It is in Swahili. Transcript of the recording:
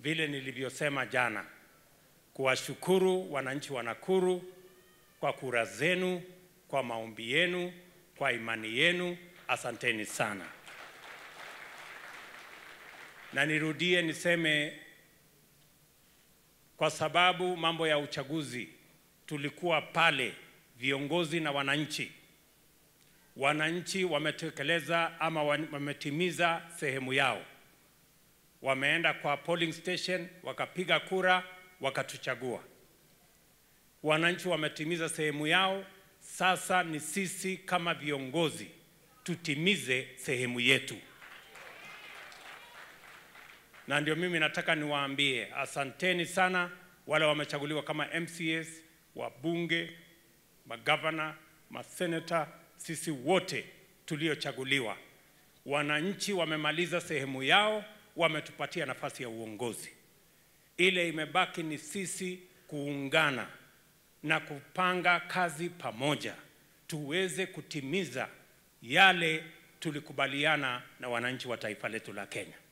vile nilivyosema jana, kuwashukuru wananchi wa Nakuru kwa kura zenu, kwa maombi yenu, kwa imani yenu. Asanteni sana, na nirudie niseme, kwa sababu mambo ya uchaguzi tulikuwa pale, viongozi na wananchi. Wananchi wametekeleza ama wametimiza sehemu yao, wameenda kwa polling station wakapiga kura, wakatuchagua. Wananchi wametimiza sehemu yao. Sasa ni sisi kama viongozi tutimize sehemu yetu, na ndio mimi nataka niwaambie asanteni sana wale wamechaguliwa kama MCAs, wabunge, magavana, maseneta, sisi wote tuliochaguliwa. Wananchi wamemaliza sehemu yao, wametupatia nafasi ya uongozi. Ile imebaki ni sisi kuungana na kupanga kazi pamoja, tuweze kutimiza yale tulikubaliana na wananchi wa taifa letu la Kenya.